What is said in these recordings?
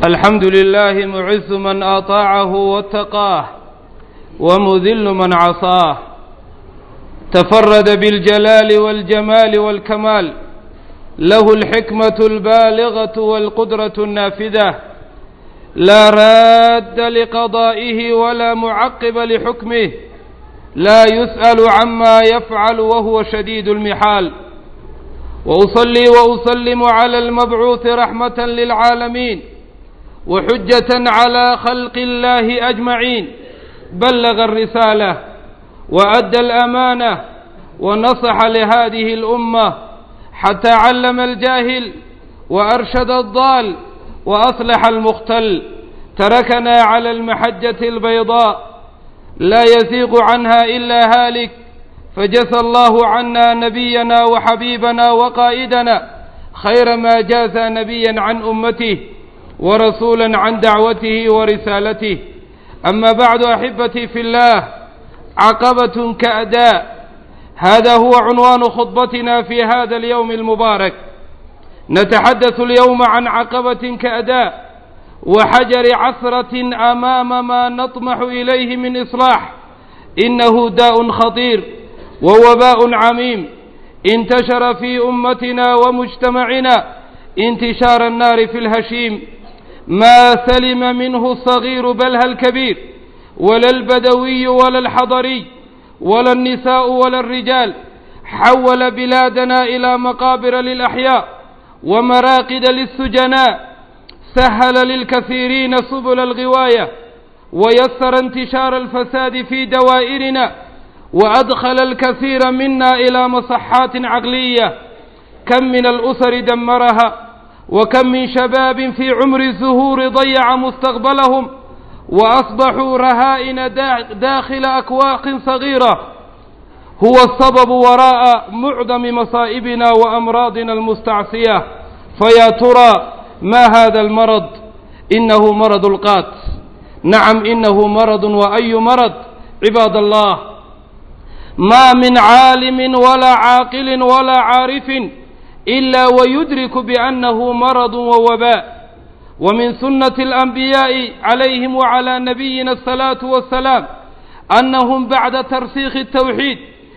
الحمد لله معز من أطاعه واتقاه ومذل من عصاه تفرد بالجلال والجمال والكمال له الحكمة البالغة والقدرة النافذة لا راد لقضائه ولا معقب لحكمه لا يسأل عما يفعل وهو شديد المحال وأصلي وأسلم على المبعوث رحمة للعالمين وحجة على خلق الله أجمعين بلغ الرسالة وأدى الأمانة ونصح لهذه الأمة حتى علم الجاهل وأرشد الضال وأصلح المختل تركنا على المحجة البيضاء لا يزيغ عنها إلا هالك فجزى الله عنا نبينا وحبيبنا وقائدنا خير ما جاز نبيا عن أمته ورسولا عن دعوته ورسالته أما بعد أحبتي في الله عقبة كأداء هذا هو عنوان خطبتنا في هذا اليوم المبارك نتحدث اليوم عن عقبة كأداء وحجر عثرة أمام ما نطمح إليه من إصلاح إنه داء خطير ووباء عميم انتشر في أمتنا ومجتمعنا انتشار النار في الهشيم ما سلم منه الصغير بل الكبير ولا البدوي ولا الحضري ولا النساء ولا الرجال حول بلادنا إلى مقابر للأحياء ومراقد للسجناء سهل للكثيرين سبل الغواية ويسر انتشار الفساد في دوائرنا وأدخل الكثير منا إلى مصحات عقلية كم من الأسر دمرها وكم من شباب في عمر الزهور ضيع مستقبلهم وأصبحوا رهائن داخل أكواخ صغيرة هو السبب وراء معظم مصائبنا وأمراضنا المستعصية فيا ترى ما هذا المرض إنه مرض القات نعم إنه مرض وأي مرض عباد الله ما من عالم ولا عاقل ولا عارف إلا ويدرك بأنه مرض ووباء ومن سنة الأنبياء عليهم وعلى نبينا الصلاة والسلام أنهم بعد ترسيخ التوحيد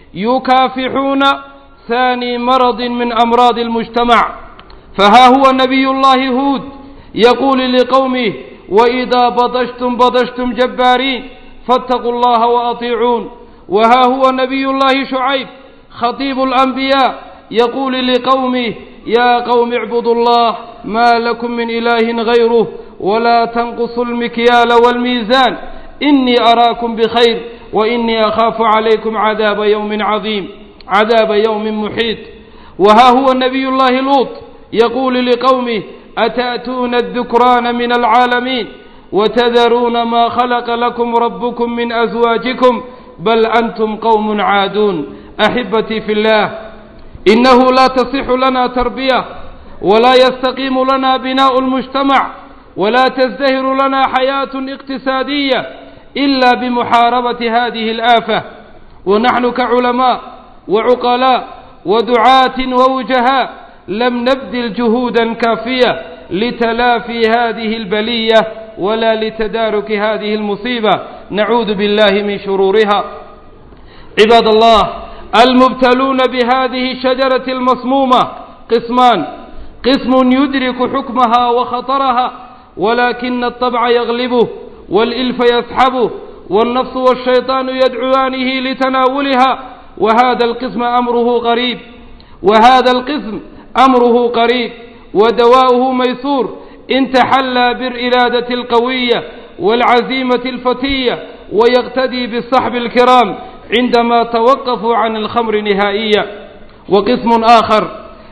يكافحون ثاني مرض من أمراض المجتمع فها هو نبي الله هود يقول لقومه وإذا بطشتم بطشتم جبارين فاتقوا الله وأطيعون وها هو نبي الله شعيب خطيب الأنبياء يقول لقومه يا قوم اعبدوا الله ما لكم من إله غيره ولا تنقصوا المكيال والميزان إني أراكم بخير وإني أخاف عليكم عذاب يوم عظيم عذاب يوم محيط وها هو نبي الله لوط يقول لقومه أتأتون الذكران من العالمين وتذرون ما خلق لكم ربكم من أزواجكم بل أنتم قوم عادون أحبتي في الله إنه لا تصح لنا تربية ولا يستقيم لنا بناء المجتمع ولا تزدهر لنا حياة اقتصادية إلا بمحاربة هذه الآفة ونحن كعلماء وعقلاء ودعاة ووجهاء لم نبذل جهودا كافية لتلافي هذه البلية ولا لتدارك هذه المصيبة نعوذ بالله من شرورها عباد الله المبتلون بهذه الشجرة المصمومة قسمان قسم يدرك حكمها وخطرها ولكن الطبع يغلبه والإلف يسحبه والنفس والشيطان يدعوانه لتناولها وهذا القسم أمره غريب وهذا القسم أمره قريب ودواؤه ميسور إن تحلى بالإرادة القوية والعزيمة الفتية ويقتدي بالصحب الكرام عندما توقفوا عن الخمر نهائيا وقسم آخر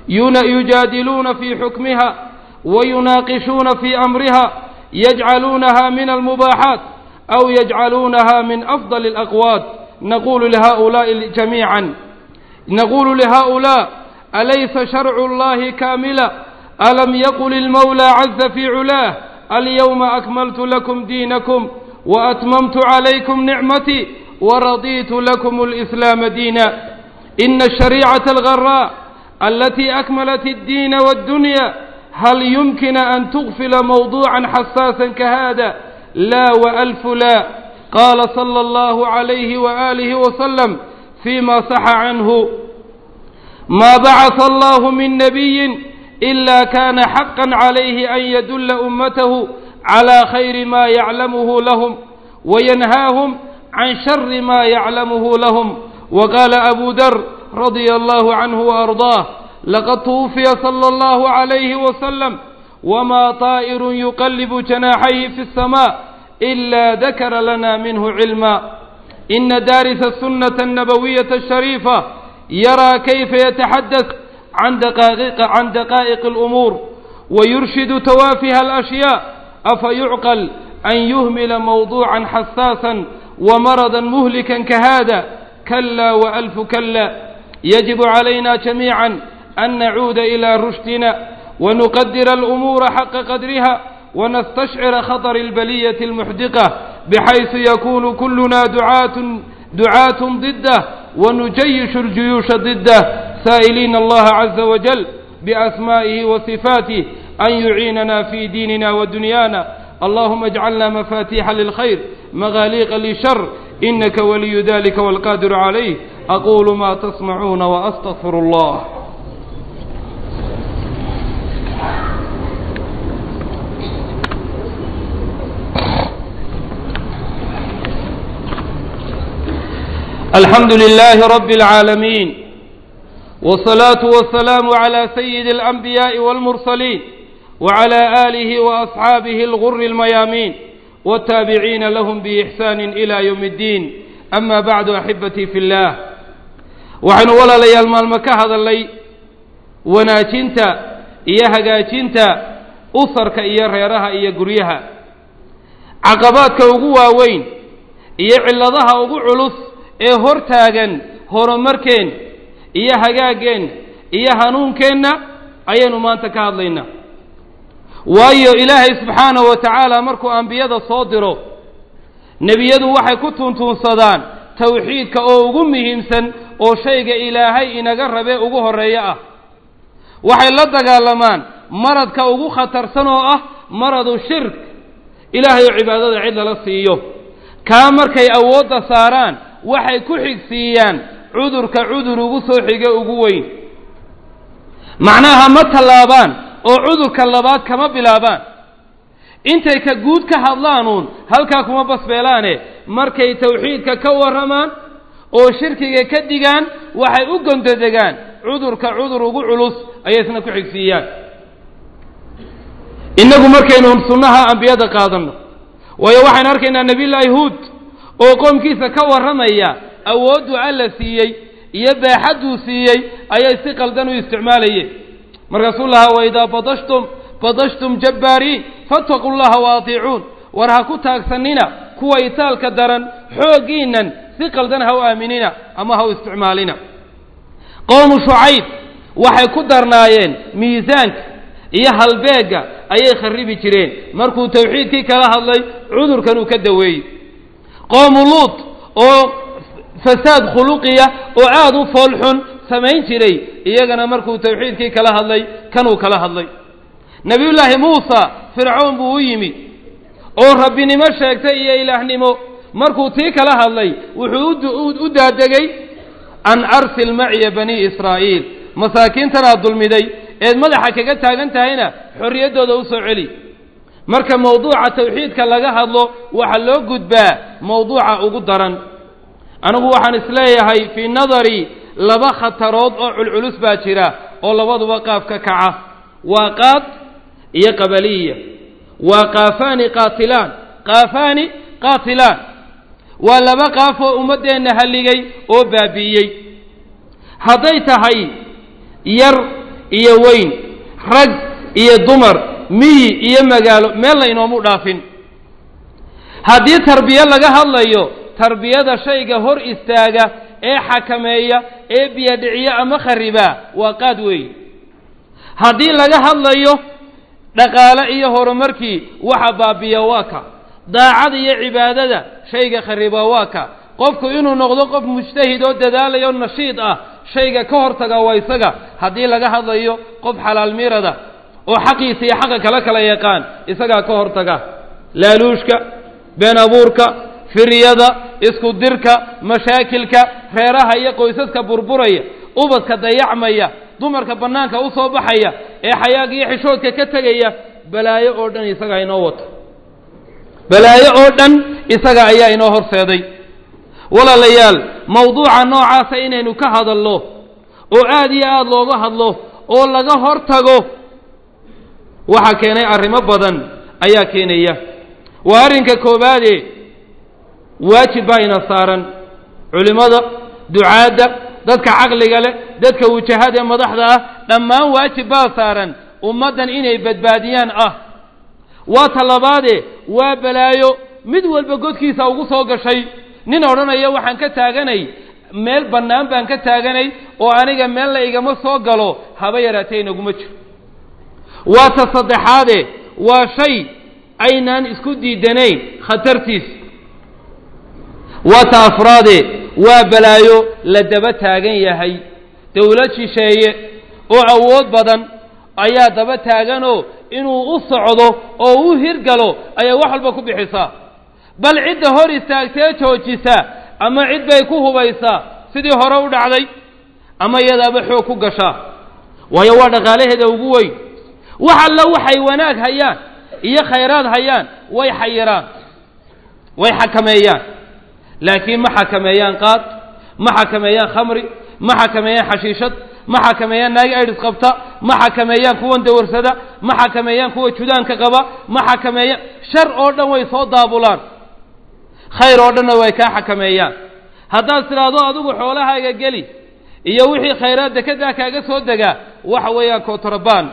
يجادلون في حكمها ويناقشون في أمرها يجعلونها من المباحات أو يجعلونها من أفضل الأقوات نقول لهؤلاء جميعا نقول لهؤلاء أليس شرع الله كاملا ألم يقل المولى عز في علاه اليوم أكملت لكم دينكم وأتممت عليكم نعمتي ورضيت لكم الإسلام دينا إن الشريعة الغراء التي أكملت الدين والدنيا هل يمكن أن تغفل موضوعا حساسا كهذا لا وألف لا قال صلى الله عليه وآله وسلم فيما صح عنه ما بعث الله من نبي إلا كان حقا عليه أن يدل أمته على خير ما يعلمه لهم وينهاهم عن شر ما يعلمه لهم وقال أبو ذر رضي الله عنه وأرضاه لقد توفي صلى الله عليه وسلم وما طائر يقلب جناحيه في السماء إلا ذكر لنا منه علما إن دارس السنة النبوية الشريفة يرى كيف يتحدث عن دقائق, عن دقائق الأمور ويرشد توافه الأشياء أفيعقل أن يهمل موضوعا حساسا ومرضا مهلكا كهذا كلا وألف كلا يجب علينا جميعا أن نعود إلى رشدنا ونقدر الأمور حق قدرها ونستشعر خطر البلية المحدقة بحيث يكون كلنا دعاة دعاة ضده ونجيش الجيوش ضده سائلين الله عز وجل بأسمائه وصفاته أن يعيننا في ديننا ودنيانا اللهم اجعلنا مفاتيح للخير مغاليق للشر إنك ولي ذلك والقادر عليه أقول ما تسمعون وأستغفر الله الحمد لله رب العالمين والصلاة والسلام على سيد الأنبياء والمرسلين وعلى آله وأصحابه الغر الميامين والتابعين لهم بإحسان إلى يوم الدين أما بعد أحبتي في الله وحن ولا لي المال هذا اللي وناجنت إياها قاجنت أسرك إيا ريرها إيا قريها عقباتك وقوة وين إيا علضها وقوع علص ee hor taagan horumarkeen iyo hagaageen iyo hanuunkeenna ayaynu maanta ka hadlaynaa waayo ilaahay subxaanahu wa tacaala markuu ambiyada soo diro nebiyadu waxay ku tuntuunsadaan tawxiidka oo ugu muhiimsan oo shayga ilaahay inaga rabe ugu horreeyo ah waxay la dagaalamaan maradka ugu khatarsan oo ah maradu shirk ilaahay oo cibaadada cid lala siiyo kaa markay awoodda saaraan waxay ku xigsiiyaan cudurka cudur ugu soo xige ugu weyn macnaha ma tallaabaan oo cudurka labaad kama bilaabaan intay ka guud ka hadlaanuun halkaa kuma basbeelaane markay tawxiidka ka warramaan oo shirkiga ka digaan waxay u gondodegaan cudurka cudur ugu culus ayay isna ku xigsiiyaan innagu markaynu sunnaha ambiyada qaadanno waayo waxaynu arkaynaa nebiyullaahi huud oo qoomkiisa ka warramaya awooddu alla siiyey iyo baaxadduu siiyey ayay si qaldan u isticmaalayeen markaasuu lahaa waidaa badashtum badashtum jabbaariin fattaquu llaha wa atiicuun war ha ku taagsannina kuwa itaalka daran xooggiinnan si qaldan ha u aaminina ama ha u isticmaalina qowmu shucayb waxay ku darnaayeen miisaanka iyo halbeegga ayay kharribi jireen markuu tawxiidkii kala hadlay cudurkan uu ka daweeyey qoomu luut oo fasaad khuluqiya oo aada u foolxun samayn jiray iyagana markuu tawxiidkii kala hadlay kanuu kala hadlay nebiyullaahi muusa fircoon buu u yimi oo rabbinimo sheegtay iyo ilaahnimo markuu tii kala hadlay wuxuu u daadegay an arsil maciya banii israa'iil masaakiintan aad dulmiday eed madaxa kaga taagan tahayna xorriyaddooda u soo celi marka mawduuca tawxiidka laga hadlo waxaa loo gudbaa mawduuca ugu daran anigu waxaan isleeyahay fii nadarii laba khatarood oo culculus baa jira oo labaduba qaaf ka kaca waa qaad iyo qabaliya waa qaafaani qaatilaan qaafaani qaatilaan waa laba qaaf oo ummaddeenna halligay oo baabi'iyey hadday tahay yar iyo weyn rag iyo dumar miyi iyo magaalo meel laynoomu dhaafin haddii tarbiye laga hadlayo tarbiyada shayga hor istaaga ee xakameeya ee biyadhiciya ama kharibaa waa qaad weey haddii laga hadlayo dhaqaale iyo horumarkii waxa baabiya waa ka daacada iyo cibaadada shayga kharibaa waa ka qofku inuu noqdo qof mujtahid oo dadaalaya oo nashiid ah shayga ka hortaga waa isaga haddii laga hadlayo qof xalaal mirada oo xaqiisa iyo xaqa kala kala yaqaan isagaa ka hortaga laaluushka been abuurka firyada isku dirka mashaakilka reeraha iyo qoysaska burburaya ubadka dayacmaya dumarka bannaanka u soo baxaya ee xayaaga iyo xishoodka ka tegaya balaayo oo dhan isagaa inoo wato balaayo oo dhan isaga ayaa inoo horseeday walaalayaal mawduuca noocaasa inaynu ka hadalno oo aad iyo aada looga hadlo oo laga hor tago waxaa keenay arrimo badan ayaa keenaya waa arrinka koowaade waajib baa ina saaran culimmada ducaadda dadka caqliga leh dadka wujahada ee madaxda ah dhammaan waajib baa saaran ummaddan inay badbaadiyaan ah waa talabaade waa balaayo mid walba godkiisa ugu soo gashay nin odhanaya waxaan ka taaganay meel bannaan baan ka taaganay oo aniga meel la igama soo galo haba yaraatee inaguma jiro waa ta saddexaade waa shay aynaan isku diidanayn khatartiis waa ta afraade waa balaayo la daba taagan yahay dowlad shisheeye oo awood badan ayaa daba taaganoo inuu u socdo oo u hirgalo ayaa wax walba ku bixisaa bal cidda hor istaagtee joojisa ama cid bay ku hubaysaa sidii hore u dhacday ama iyadaaba xoog ku gashaa waayo waa dhaqaalaheeda ugu weyn wax alla waxay wanaag hayaan iyo khayraad hayaan way xayiraan way xakameeyaan laakiin ma xakameeyaan qaad ma xakameeyaan khamri ma xakameeyaan xashiishad ma xakameeyaan naagi aydhis qabta ma xakameeyaan kuwan dawarsada ma xakameeyaan kuwa judaanka qaba ma xakameeyaan shar oo dhan way soo daabulaan khayr oo dhanna way kaa xakameeyaan haddaad tidhaahdo adigu xoolahaaga geli iyo wixii khayraad dekedaa kaaga soo degaa waxa weeyaan kotrabaan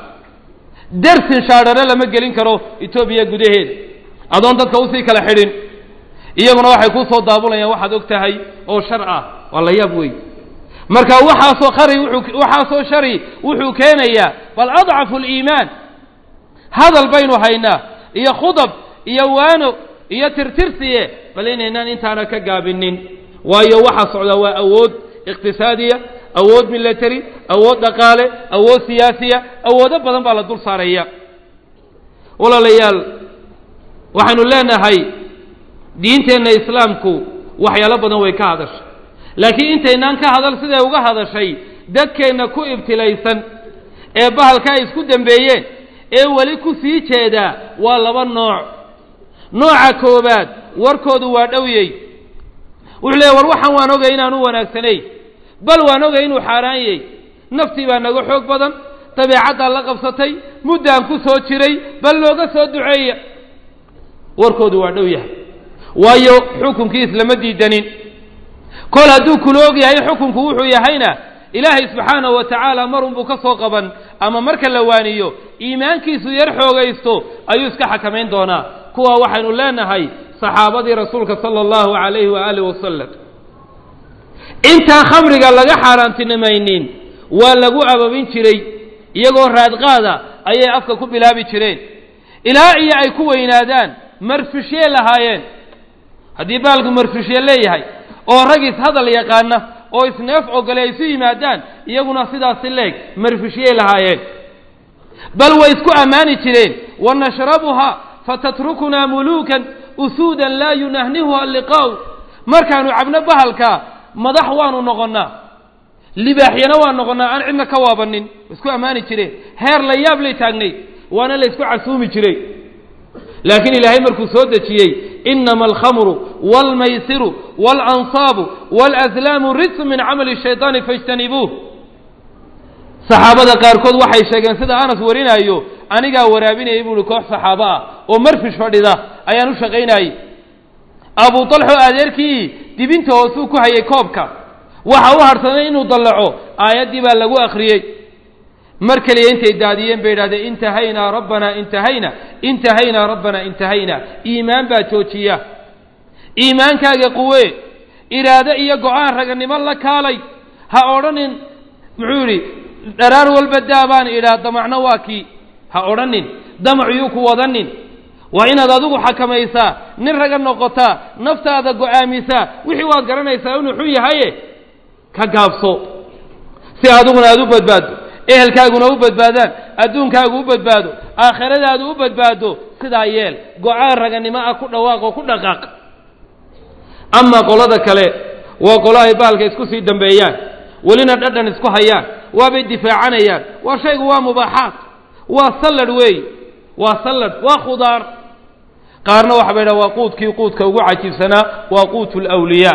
dersin shaadhare lama gelin karo etoobiya gudaheeda adoon dadka usii kala xidhin iyaguna waxay kuu soo daabulayaan waxaad og tahay oo shar ah waa la yaab wey marka waxaasoo khari wuxuu waxaasoo shari wuxuu keenayaa bal adcafu liimaan hadal baynu haynaa iyo khudab iyo waano iyo tirtirsiye bal inaynaan intaana ka gaabinin waayo waxaa socdaa waa awood iqtisaadiya awood military awood dhaqaale awood siyaasiya awoodo badan baa la dul saaraya walaalayaal waxaynu leenahay diinteenna islaamku waxyaalo badan way ka hadashay laakiin intaynaan ka hadal siday uga hadashay dadkeenna ku ibtilaysan ee bahalka ay isku dembeeyeen ee weli ku sii jeedaa waa laba nooc nooca koowaad warkoodu waa dhowyey wuxuu leeya war waxaan waan ogay inaan u wanaagsanay bal waan ogay inuu xaaraan yey naftii baa naga xoog badan dabeecaddaa la qabsatay muddaan ku soo jiray bal looga soo duceeya warkoodu waa dhow yahay waayo xukunkiis lama diidanin kol hadduu kula og yahay xukunku wuxuu yahayna ilaahay subxaanahu wa tacaala marunbuu ka soo qaban ama marka la waaniyo iimaankiisu yar xoogaysto ayuu iska xakamayn doonaa kuwa waxaynu leenahay saxaabadii rasuulka sala allahu calayhi waaalih wasalam intaan khamriga laga xaaraantinimaynin waa lagu ababin jiray iyagoo raadqaada ayay afka ku bilaabi jireen ilaa iyo ay ku weynaadaan marfishye lahaayeen haddii baalku marfishye leeyahay oo rag ishadal yaqaana oo isneef ogole ay isu yimaadaan iyaguna sidaasi leeg marfishyey lahaayeen bal way isku ammaani jireen wanashrabuha fatatrukunaa muluukan usuudan laa yunahnihuha liqaa'u markaanu cabno bahalka madax waanu noqonnaa libaaxyana waan noqonnaa aan cidna ka waabanin isku ammaani jireen heer la yaab lay taagnayd waana la ysku casuumi jiray laakiin ilaahay markuu soo dejiyey inama alkhamru wاlmaysiru wاlansaabu wاlأslaamu rijsu min camali الshayطaani faاjtanibuuh saxaabada qaarkood waxay sheegeen sida anas warinaayo anigaa waraabinayay buu uhi koox saxaabo ah oo marfish fadhida ayaan u shaqaynayey abu طalxo adeerkii dibinta hoosuu ku hayay koobka waxa u harhsanay inuu dallaco aayaddii baa lagu akhriyey mar keliya intay daadiyeen bay idhahdeen intahaynaa rabbanaa intahayna intahaynaa rabbanaa intahayna iimaan baa joojiya iimaankaaga quwe iraado iyo go-aan raganimo la kaalay ha odhanin muxuu yidhi dharaar walba daa baan idhaa damacno waa kii ha odhanin damaciyuu ku wadanin waa inaad adigu xakamaysaa nin raga noqotaa naftaada go-aamisaa wixii waad garanaysaa inuu xun yahaye ka gaabso si adiguna aada u badbaaddo ehelkaaguna u badbaadaan adduunkaagu u badbaado aakhiradaadu u badbaado sidaa yeel go-aan raganimo ah ku dhawaaq oo ku dhaqaaq amaa qolada kale waa qolo ay baalka isku sii dambeeyaan welina dhadhan isku hayaan waabay difaacanayaan waa shaygu waa mubaaxaat waa salladh weey waa salladh waa khudaar qaarna waxa bay dhaha waa quudkii quudka ugu cajiibsanaa waa quutu lwliyaa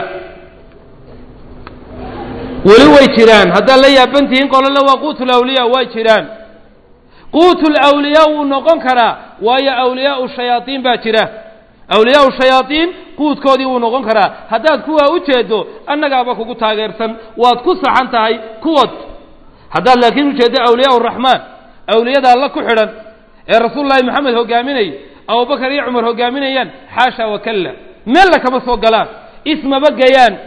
weli way jiraan haddaad la yaabantihiin qolole waa quutu lawliyaa waa jiraan quutu lawliyaa wuu noqon karaa waayo awliyaau shayaaiin baa jira awliyaau shayaaiin quudkoodii wuu noqon karaa haddaad kuwaa u jeedo annagaaba kugu taageersan waad ku saxan tahay kuwad haddaad laakiin ujeeddo awliyaa raxmaan awliyada alla ku xidhan ee rasuul llahi moxamed hogaaminaya abubakar iyo cumar hogaaminayaan xaasha wakalla meella kama soo galaan ismaba gayaan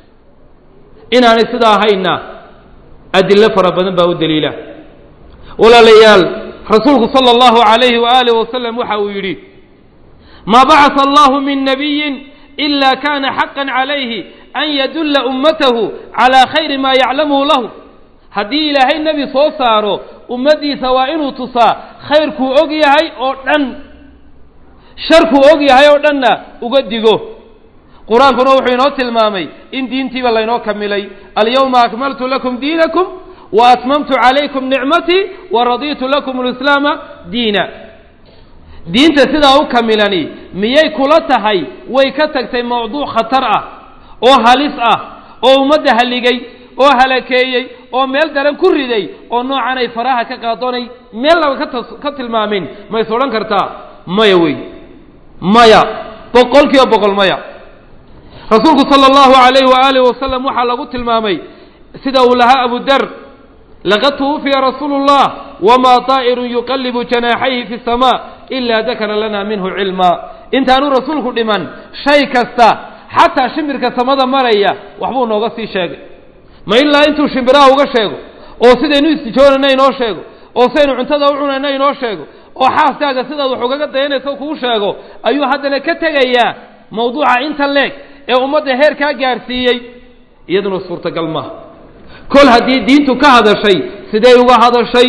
inaanay sidaa ahayna adilo fara badan baa u daliila walaalayaal rasuulku sala allahu calayhi waaalih wasalam waxa uu yidhi maa bacasa allahu min nabiyin ila kana xaqan calayhi an yadulla ummatahu calaa khayri maa yaclamuhu lahu haddii ilaahay nebi soo saaro ummaddiisa waa inuu tusaa khayrkuu og yahay oo dhan sharkuu og yahay oo dhanna uga digo qur-aankuna wuxuu inoo tilmaamay in diintiiba laynoo kamilay alyawma akmaltu lakum diinakum wa atmamtu calaykum nicmatii wa raditu lakum alislaama diina diinta sidaa u kamilani miyay kula tahay way ka tagtay mawduuc khatar ah oo halis ah oo ummadda haligay oo halakeeyey oo meel daran ku riday oo noocan ay faraha ka qaadoonay meel laba katas ka tilmaamin ma is odhan kartaa maya wey maya boqol kiiba boqol maya rasuulku sala allahu calayhi waaalih wasalam waxaa lagu tilmaamay sida uu lahaa abu dar laqad tuwufiya rasuulu llah wamaa taa'irun yuqallibu janaaxayhi fi samaa ilaa dakara lana minhu cilmaa intaanu rasuulku dhiman shay kasta xataa shimbirka samada maraya waxbuu nooga sii sheegay ma ilaa intuu shimbiraha uga sheego oo sidaynu istijoonayna inoo sheego oo sidaynu cuntada u cunayna inoo sheego oo xaaskaaga sidaad wax ugaga dayanayso kuu sheego ayuu haddana ka tegayaa mawduuca inta leeg ee ummadda heer kaa gaarsiiyey iyaduna suurtagal maaha kol haddii diintu ka hadashay sidee uga hadashay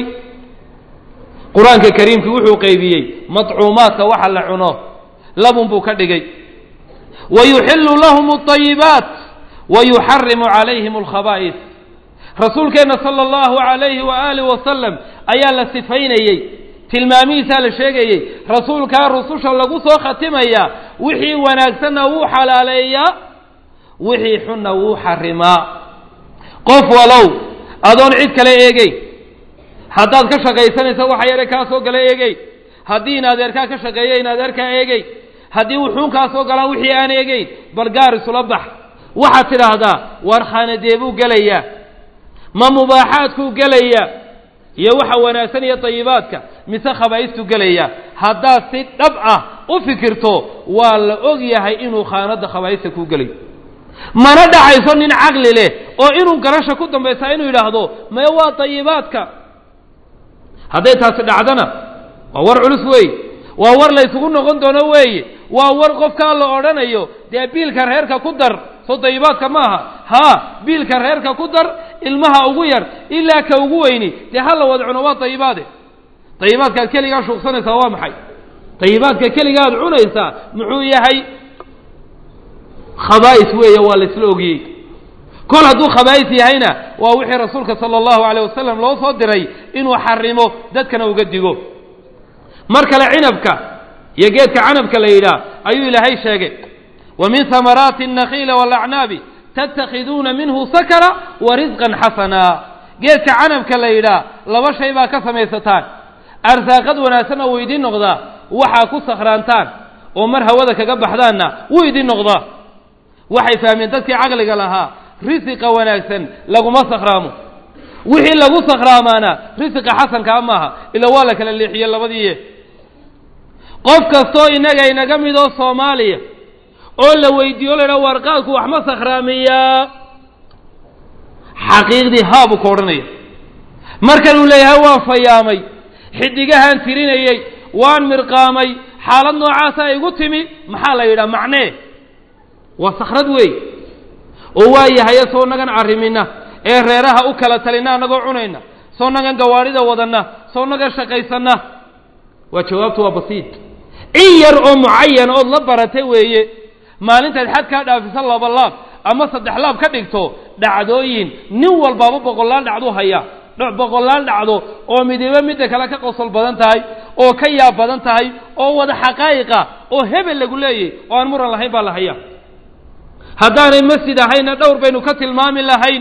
qur-aanka kariimkii wuxuu qaybiyey madcuumaadka waxa la cuno labun buu ka dhigay wa yuxillu lahum alayibaat wa yuxarimu calayhim alkhabaa'is rasuulkeenna sala allahu calayhi waaalih wasalam ayaa la sifaynayey tilmaamihiisaa la sheegayey rasuulkaa rususha lagu soo khatimaya wixii wanaagsanna wuu xalaaleeyaa wixii xunna wuu xarimaa qof walow adoon cid kale eegeyn haddaad ka shaqaysanaysa waxa yare kaa soo gala eegeyn haddii in adeerkaa ka shaqeeya in adeerkaa eegeyn haddii wuxuun kaa soo galaa wixii aan eegeyn bal gaar isula bax waxaad tidhaahdaa war khanadee buu gelayaa ma mubaaxaadkuu gelayaa iyo waxa wanaagsan iyo dayibaadka mise khabaa'istuu gelaya haddaad si dhab ah u fikirto waa la og yahay inuu khaanadda khabaa'ista kuu gelayo mana dhacayso nin caqli leh oo inuu garasha ku dambaysaa inuu yidhaahdo maya waa dayibaadka hadday taasi dhacdana waa war culus weeye waa war la ysugu noqon doono weeye waa war qofkaa la odhanayo dee biilka reerka ku dar soo dayibaadka maaha haa biilka reerka ku dar ilmaha ugu yar ilaa ka ugu weyni dee ha la wada cuno waa dayibaade dayibaadkaad keligaa shuuqsanaysaa waa maxay dayibaadka keligaad cunaysaa muxuu yahay khabaa'is weeye waa la isla ogiyey kol hadduu khabaa'is yahayna waa wixii rasuulka sala allahu alayh wasalam loo soo diray inuu xarimo dadkana uga digo mar kale cinabka iyo geedka canabka la yidhaah ayuu ilaahay sheegay wa min hamaraati الnakiila wاlacnaabi tatakhiduuna minhu sakra wa risqan xasana geedka canabka la yidhaah laba shay baa ka samaysataan arsaaqad wanaagsanna wuu idiin noqdaa waxaa ku sakhraantaan oo mar hawada kaga baxdaanna wuu idiin noqdaa waxay fahmeen dadkii caqliga lahaa risiqa wanaagsan laguma sakhraamo wixii lagu sakhraamaana risiqa xasankaa maaha ila waa la kala leexiye labadiiye qof kastoo innaga inaga mid oo soomaaliya oo la weydiiyo la idhaha warqaadku wax ma sakhraamiyaa xaqiiqdii haa buu ka odhanaya markanuu leeyahay waan fayaamay xiddigahaan tirinayey waan mirqaamay xaalad noocaasa igu timi maxaa la yidhaha macnee waa sakhrad weey oo waa yahay soo nagan arrimina ee reeraha u kala talina annagoo cunayna soo nagan gawaadhida wadanna soo nagan shaqaysanna waa jawaabtu waa basiid in yar oo mucayan ood la baratay weeye maalintaad xad kaa dhaafisa laba laab ama saddex laab ka dhigto dhacdooyin nin walbaaba boqolaal dhacdu haya boqolaal dhacdo oo midiba midda kale ka qosol badan tahay oo ka yaab badan tahay oo wada xaqaa'iqa oo hebel lagu leeyay oo aan muran lahayn baa la haya haddaanay masjid ahayna dhowr baynu ka tilmaami lahayn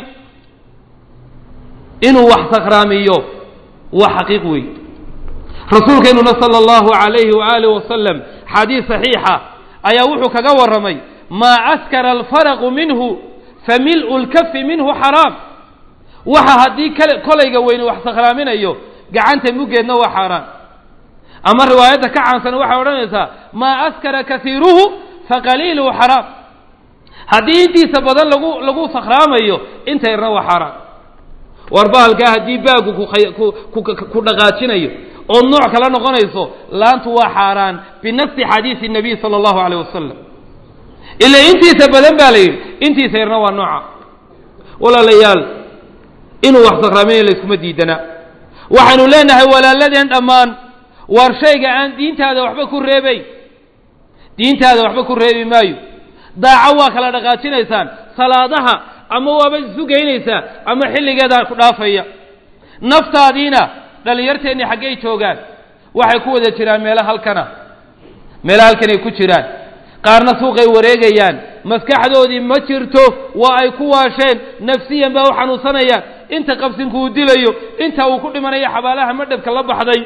inuu wax sakhraamiyo waa xaqiiq wey rasuulkeennuna sala allahu calayhi waaalih wasalam xadiis saxiixa ayaa wuxuu kaga warramay maa askara alfaraqu minhu fa mil'u lkafi minhu xaraam waxa haddii kale kolayga weyni wax sakhraaminayo gacanta muggeedna waa xaaraan ama riwaayadda ka caansan waxay odhanaysaa maa askara kasiiruhu fa qaliiluhu xaraam haddii intiisa badan lagu lagu sakhraamayo inta yarna waa xaaraan war bahalkaa haddii baagu ku dhaqaajinayo oo nooc kala noqonayso laantu waa xaaraan binafsi xadiisi nabiy sala allahu caleyh wasalam ila intiisa badan baa la yidhi intiisa yarna waa nooca walaalayaal inuu wax sakraaminayo layskuma diidana waxaynu leenahay walaaladeen dhammaan waar shayga aan diintaada waxba ku reebayn diintaada waxba ku reebi maayo daaco waa kala dhaqaajinaysaan salaadaha ama waaba isu geynaysaa ama xilligeedaa ku dhaafaya naftaadiina dhallinyarteenni xaggay joogaan waxay ku wada jiraan meelo halkana meelo halkanay ku jiraan qaarna suuqay wareegayaan maskaxdoodii ma jirto waa ay ku waasheen nafsiyan baa u xanuunsanayaan inta qabsinku uu dilayo inta uu ku dhimanayo xabaalaha madhabka la baxday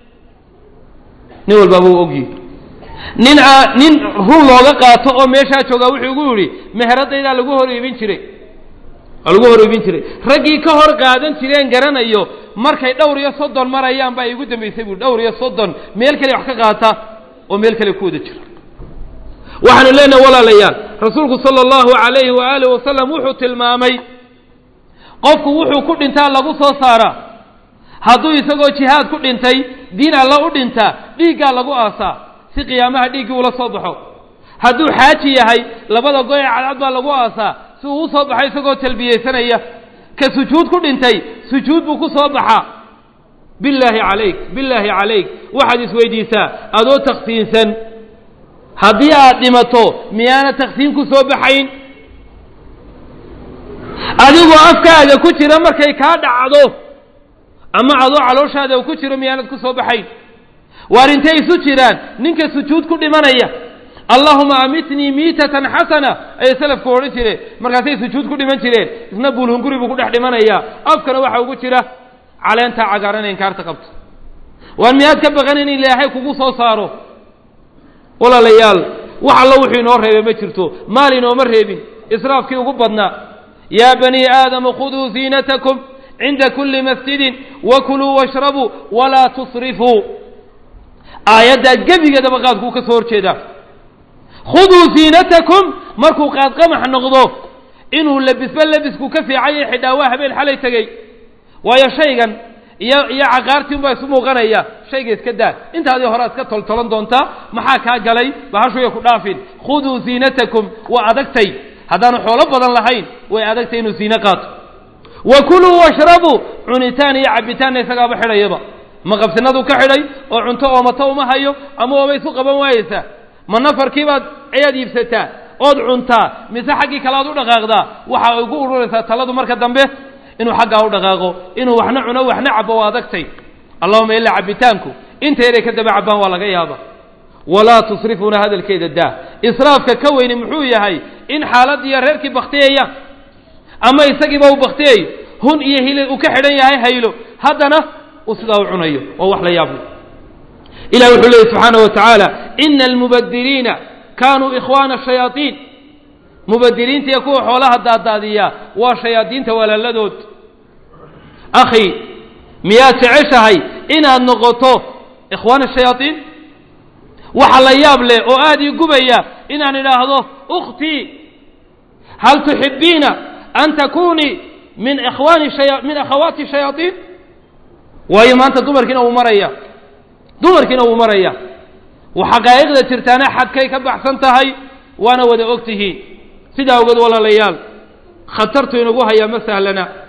nin walbaaba u ogyihi nin nin run looga qaato oo meeshaa joogaa wuxuu igu yidhi meheradaydaa lagu hor iibin jiray waa lagu hor iibin jiray raggii ka hor qaadan jireen garanayo markay dhowr iyo soddon marayaan baa igu dambaysay buui dhowr iyo soddon meel kale wax ka qaata oo meel kale ku wada jira waxaanu leenahay walaalayaal rasuulku sala allahu calayhi waaalih wasalam wuxuu tilmaamay qofku wuxuu ku dhintaa lagu soo saaraa hadduu isagoo jihaad ku dhintay diin alla u dhintaa dhiiggaa lagu aasaa si qiyaamaha dhiiggii ula soo baxo hadduu xaaji yahay labada goy ee cadcad baa lagu aasaa si uu u soo baxo isagoo talbiyeysanaya ka sujuud ku dhintay sujuud buu ku soo baxaa billaahi calayk billaahi calayk waxaad isweydiisaa adoo taksiinsan haddii aad dhimato miyaana taksiin ku soo baxayn adigoo afkaaga ku jira markay kaa dhacdo ama adoo calooshaada ku jiro miyaanad ku soo baxayn waar intay isu jiraan ninka sujuud ku dhimanaya allahuma amitnii miitatan xasana ayay salafku odhan jireen markaasay sujuud ku dhiman jireen isna buulhunguri buu ku dhex dhimanayaa afkana waxa ugu jira caleentaa cagaaran ee inkaarta qabto waar miyaad ka baqan in ilaahay kugu soo saaro walaalayaal wax allo wuxuu inoo reebay ma jirto maal inooma reebin israafkii ugu badnaa yaa banii aadama khuduu ziinatakum cinda kulli masjidin wakuluu washrabuu walaa tusrifuu aayaddaa gebigeedaba qaadkuu ka soo horjeedaa khuduu ziinatakum markuu qaadqamax noqdo inuu labisba labisku ka fiicanya xidhaa waa habeen xalay tegey waayo shaygan iyo iyo caqaartii unbaa isu muuqanaya shayga iska daa intaadii horaa iska toltolan doontaa maxaa kaa galay bahashuya ku dhaafin khuduu ziinatakum waa adagtay haddaanu xoolo badan lahayn way adagtay inuu ziine qaato wa kuluu washrabuu cunitaan iyo cabitaanna isagaaba xidhayaba ma qabsinaduu ka xidhay oo cunto oomato uma hayo ama oobay isu qaban waayeysaa ma nafarkiibaad ayaad iibsataa ood cuntaa mise xaggii kale aad u dhaqaaqdaa waxa ay ugu ururaysaa taladu marka dambe inuu xaggaa u dhaqaaqo inuu waxna cuno waxna cabo waa adagtay allahuma ilaa cabitaanku inta yaray ka daba cabbaan waa laga yaaba walaa tusrifuuna hadalkeeda daa israafka ka weyni muxuu yahay in xaaladiiyo reerkii baktiyayaan ama isagiiba uu baktiyayo hun iyo hilil uu ka xidhan yahay haylo haddana uu sidaa u cunayo oo wax la yaablo ilah wuxuu leeyay subxaana wa tacaala ina almubadiriina kaanuu ikhwaana shayaaiin mubadiriinta iyo kuwa xoolaha daadaadiya waa shayaadiinta walaaladood akhi miyaad jeceshahay inaad noqoto ikhwaana shayaaiin waxa la yaab leh oo aada ii gubaya inaan idhaahdo ukhtii hal tuxibiina an takunii min ikhwaani shaya min akhawaati shayaaiin waayo maanta dumarkiina wuu maraya dumarkiina wuu maraya xaqaa'iqda jirtaana xadkay ka baxsan tahay waana wada og tihiin sidaa ogeed walaalayaal khatartu inagu hayaa ma sahlana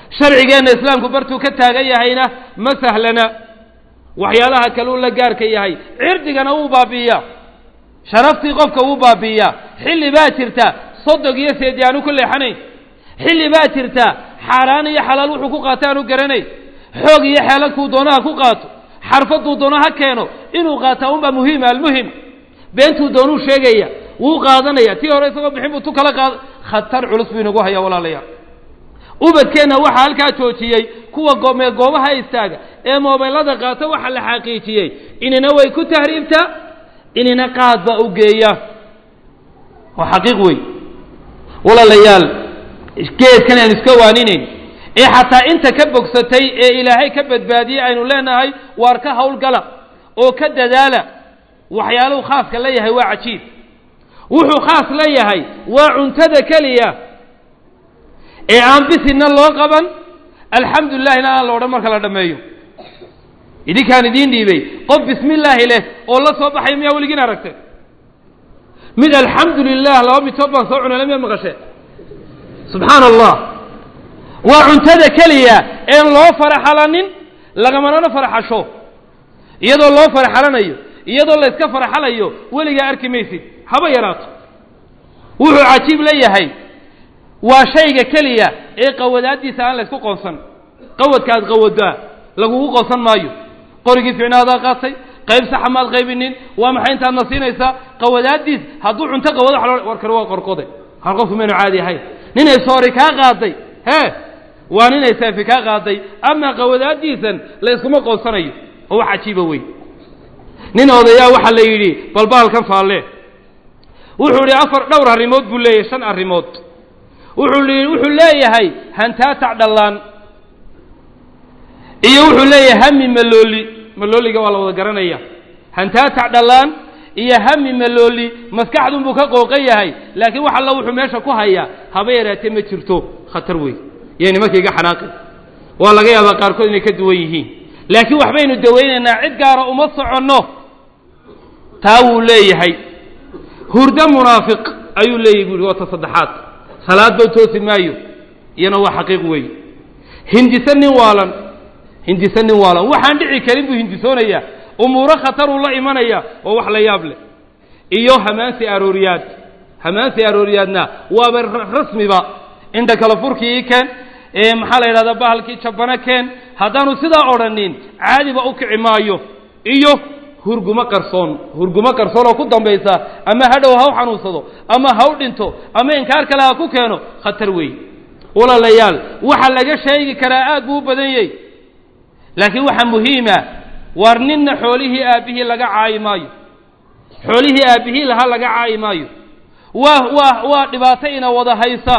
sharcigeenna islaamku bartuu ka taagan yahayna ma sahlana waxyaalaha kale uu la gaarka yahay cirdigana wuu baabi'iyaa sharaftii qofka wuu baabi'iyaa xilli baa jirta sodog iyo seedi aanu ku leexanayn xilli baa jirta xaaraan iyo xalaal wuxuu ku qaato aanu garanayn xoog iyo xeelad kuu doonaha ku qaato xarfaduu doono ha keeno inuu qaataa unbaa muhiima almuhim beentuu doonuu sheegaya wuu qaadanaya tii hore isagoo bixin buu tu kala qaada khatar culus buu inagu hayaa walaalayaal ubadkeenna waxaa halkaa joojiyey kuwa goomee goobaha istaaga ee moobeelada qaata waxaa la xaqiijiyey inina way ku tahriibtaa inina qaad baa u geeya waa xaqiiq wey walaalayaal geedkan aan iska waaninayn ee xataa inta ka bogsatay ee ilaahay ka badbaadiyey aynu leenahay waar ka hawlgala oo ka dadaala waxyaaluhu khaaska la yahay waa cajiib wuxuu khaas la yahay waa cuntada keliya ee aan bisinna loo qaban alxamdu lilahina aan la odhan marka la dhammeeyo idinkaan idiin dhiibay qof bismi illaahi leh oo la soo baxay miyaa weligiin aragtay mid alxamdu lilah laba mitood baan soo cunay miyaa maqashee subxaana allah waa cuntada keliya een loo faraxalanin lagamanana faraxasho iyadoo loo faraxalanayo iyadoo layska faraxalayo weligaa arki maysid haba yaraato wuxuu cajiib la yahay waa shayga keliya ee qawadaaddiisa aan laysku qoonsan qawadka aad qawadaa lagugu qoonsan maayo qorigii ficnaadaa qaatay qayb saxa maad qaybinin waa maxay intaadna siinaysaa qawadaaddiis hadduu cunto qawado wa war kale waa qorqode hal qofku maynu caadi ahayn ninay soori kaa qaaday hee waa ninay saafi kaa qaaday amaa qawadaaddiisan la yskuma qoonsanayo oo wax cajiiba wey nin odayaa waxaa la yidhi balbaalkan faalle wuxuu idhi afar dhowr arrimood buu leeyahay shan arrimood wuxuu li wuxuu leeyahay hantaatac dhallaan iyo wuxuu leeyahay hami malooli malooliga waa la wada garanaya hantaatac dhallaan iyo hami malooli maskaxdunbuu ka qooqan yahay laakiin wax alla wuxuu meesha ku hayaa haba yaraatee ma jirto khatar wey iyo nimanka iga xanaaqi waa laga yaabaa qaarkood inay ka duwan yihiin laakiin waxbaynu dawaynaynaa cid gaara uma soconno taa wuu leeyahay hurdo munaafiq ayuu leeyahy bu uhi waa ta saddexaad salaad ba toosi maayo iyana waa xaqiiq weeye hindise nin waalan hindise nin waalan waxaan dhici karin buu hindisoonayaa umuuro khataruu la imanaya oo wax la yaab leh iyo hamaansi arooriyaad hamaansi arooriyaadna waaba rasmiba indha kala furkii keen ee maxaa la yidhahdaa bahalkii jabana keen haddaanu sidaa odhanin caadiba u kici maayo iyo hurgumo qarsoon hurgumo qarsoon oo ku dambaysa ama hadhow ha u xanuunsado ama ha u dhinto ama inkaar kale ha ku keeno khatar weey walaalayaal waxa laga sheegi karaa aad buu u badan yahy laakiin waxaa muhiima waar ninna xoolihii aabbihii laga caayi maayo xoolihii aabbihii lahaa laga caayi maayo waa waa waa dhibaato ina wada haysa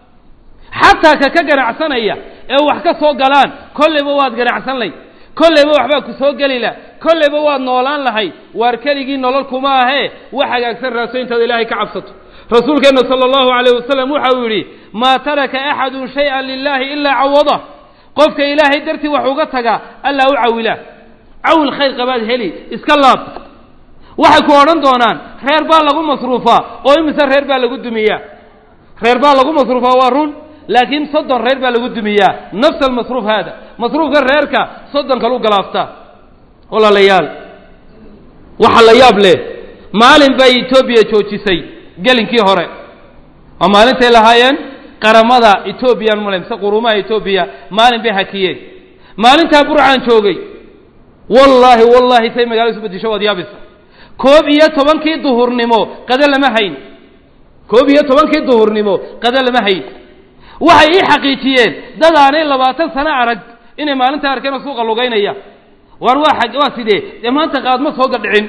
xataa ka ka ganacsanaya ee wax ka soo galaan kolleyba waad ganacsan lay kolleyba waxbaa ku soo geli lah kolleyba waad noolaan lahay waar keligii nolol kuma ahee wax hagaagsan raaso intaad ilaahay ka cabsato rasuulkeenna sala allahu calayh wasalam waxa uu yidhi maa taraka axadun shay-an lilaahi ilaa cawadah qofka ilaahay dartii wax uga tagaa allaa u cawilaa cawil khayr qabaad heli iska laab waxay ku odhan doonaan reer baa lagu masruufaa oo imise reer baa lagu dumiyaa reer baa lagu masruufaa waa run laakiin soddon reer baa lagu dumiyaa nafs almasruuf haada masruufka reerka soddon kalu galaaftaa walaalayaal waxa la yaab leh maalin bay etoobiya joojisay gelinkii hore oo maalintay lahaayeen qaramada etoobiyan male mise quruumaha etoobiya maalin bay hakiyeen maalintaa burcaan joogay wallaahi wallaahi say magaalada isu bedisho waad yaabisa koob iyo tobankii duhurnimo qado lama hayn koob iyo tobankii duhurnimo qado lama hayn waxay ii xaqiijiyeen dad aanay labaatan sano arag inay maalinta arkeen oo suuqa lugaynaya waar waa ag waa sidee dee maanta qaadma soo gadhicin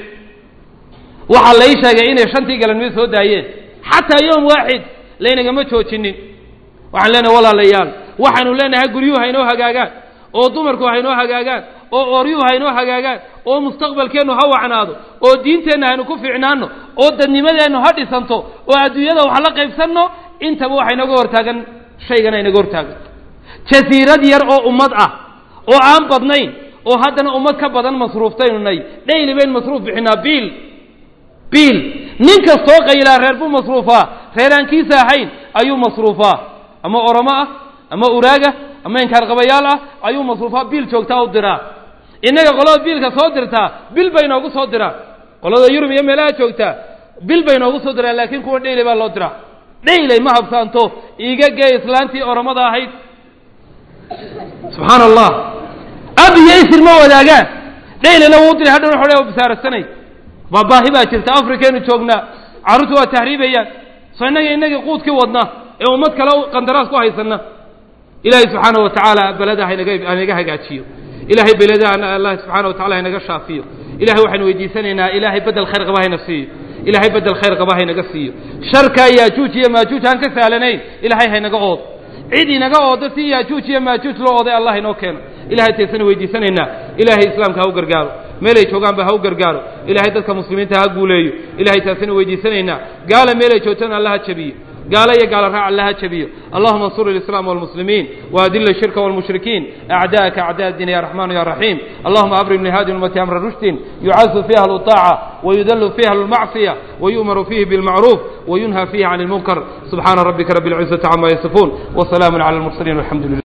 waxaa lai sheegay inay shantii galanimo soo daayeen xataa yoom waaxid laynagama joojinin waxaan leenahay walaalayaal waxaanu leenahay guryuhu haynoo hagaagaan oo dumarku haynoo hagaagaan oo ooryuhu haynoo hagaagaan oo mustaqbalkeennu ha wacnaado oo diinteenna haynu ku fiicnaanno oo dadnimadeennu ha dhisanto oo adduunyada wax la qaybsanno intaba waxa inaga hortaagan shaygana inaga hortaagan jasiirad yar oo ummad ah oo aan badnayn oo haddana ummad ka badan masruuftaynu nay dhayli bayn masruuf bixinaa biil biil nin kastoo qaylaa reer buu masruufaa reeraankiisa ahayn ayuu masruufaa ama oromo ah ama uraaga ama inkaarqabayaal ah ayuu masruufaa biil joogtaa u diraa innaga qolada biilka soo dirtaa bil bay noogu soo diraa qolada yurub iyo meelaha joogtaa bil bay noogu soo diraan laakiin kuwa dhayley baa loo diraa dhayley ma habsaanto iiga gee islaantii oromada ahayd subxaana allah ab iyo isir ma wadaagaan dhaylena wuu diray hadhowna xodhe u bisaarasanay waa baahi baa jirta afrikaynu joognaa carruurtu waa tahriibayaan soo innaga innagii quudkii wadna ee ummad kale qandaraas ku haysanna ilaahay subxaana wa tacaala beleda hanaga hanaga hagaajiyo ilaahay beleda allah subxaana wa tacala haynaga shaafiyo ilahay waxaynu weydiisanaynaa ilaahay bedel khayr qaba hayna siiyo ilaahay bedel khayr qaba haynaga siiyo sharka yaajuuj iyo maajuuj aan ka sahlanayn ilaahay haynaga ood cid inaga oodo si yaajuuj iyo maajuuj loo ooday allah inoo keeno ilahay taysana weydiisanaynaa ilaahay islaamka ha u gargaaro meelay joogaanba ha u gargaaro ilaahay dadka muslimiinta ha guuleeyo ilahay taasina weydiisanaynaa gaala meelay joogtana alla ha jabiyo gaalo iyo gaalo raac alla ha jabiyo allahuma ansur اlislaam wاlmuslimiin waadil الshirka wاlmushrikiin acdaءaka acdaء الdiin ya raxman ya raxiim allahuma abrim lihadi ummati amra rushdin yucazu fiha اlطaaca wayudallu fiha اlmacصiya wayu'maru fihi biاlmacruuf wayunhى fihi can اlmunkar subxaana rabbika rabi اlcizaةi cama yasifuun wsalaamu calى اlmursaliin walxamdu lilah